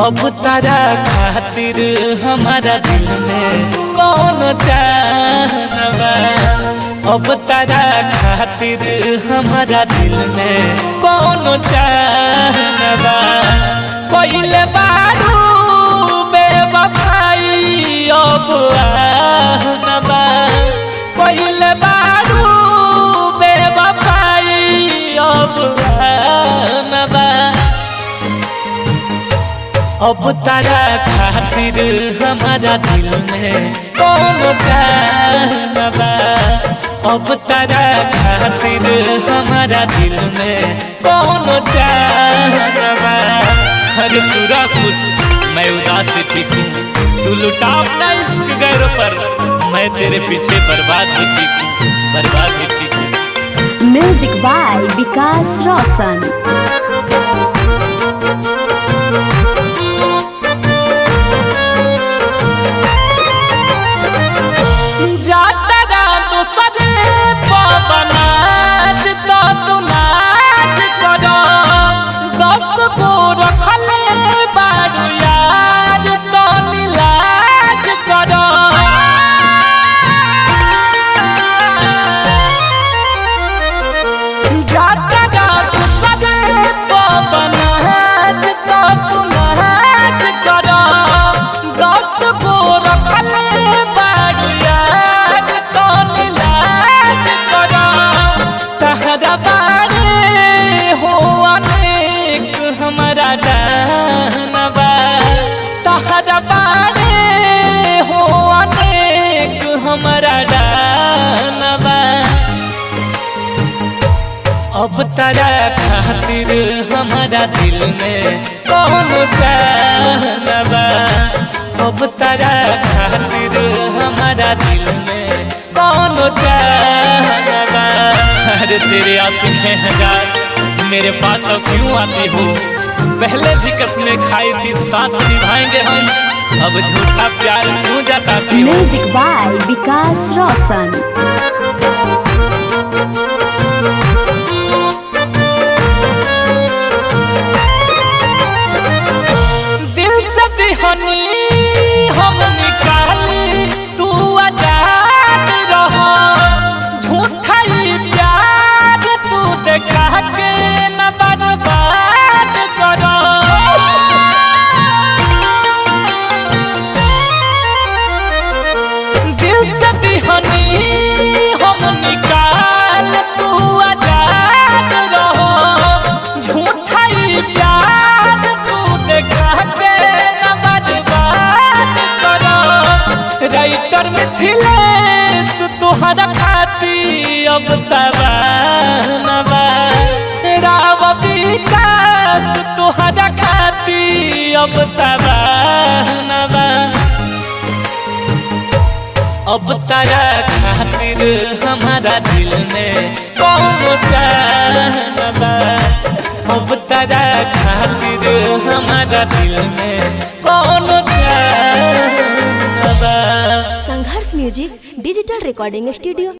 अब तारा खातिर हमारा दिल में कौन जानवा अब तारा खातिर हमारा दिल में कौन जानवा कोइले बारू बेवफाई अब आनवा कोइले बारू बेवफाई अब आनवा अब तारा खातिर हमारा दिल में कौन जानवा अब तारा खातिर हमारा दिल में कौन जानवा अरे पूरा खुश मैं उदास ठीक हूँ तू लुटा अपना इश्क गैर पर मैं तेरे पीछे बर्बाद भी ठीक हूँ बर्बाद भी ठीक हूँ म्यूजिक बाय विकास रोशन जातरा तो सजे पवनाज तो तू नाच करो दस को रखले बारू यार तो नीलाज करो जातरा तो सजे पवनाज तो तू नाच करो दस को रखले बारू यार तो नीलाज करो तहरा बारे हो अनेक हमारा जानवा तहरा बारे हो अनेक हमारा जानवा अब तारा खातिर हमारा दिल में कौन जानवा अब तारा खातिर हमारा दिल में कौन जानवा अरे तेरे आंसू हैं हजार मेरे पास अब क्यों आती हो पहले भी कसमें खाई थी साथ निभाएंगे हम अब झूठा प्यार क्यों जताती हो म्यूजिक बाय विकास रोशन दिल से दिहनी हम निकाली तू आजाद रहो झूठा ही प्यार तू देखा के न बर्बाद करो दिल से दिहनी हम निकाल तू आजाद रहो झूठा ही प्यार तू देखा के न बर्बाद करो राइटर मिथिलेश तुहरा खाती अब तबानवा राव विकास तुहरा खाती अब तबानवा अब तारा खातिर हमारा दिल में कौन जानवा अब तारा खातिर हमारा दिल में कौन जानवा Sangharsh music digital recording studio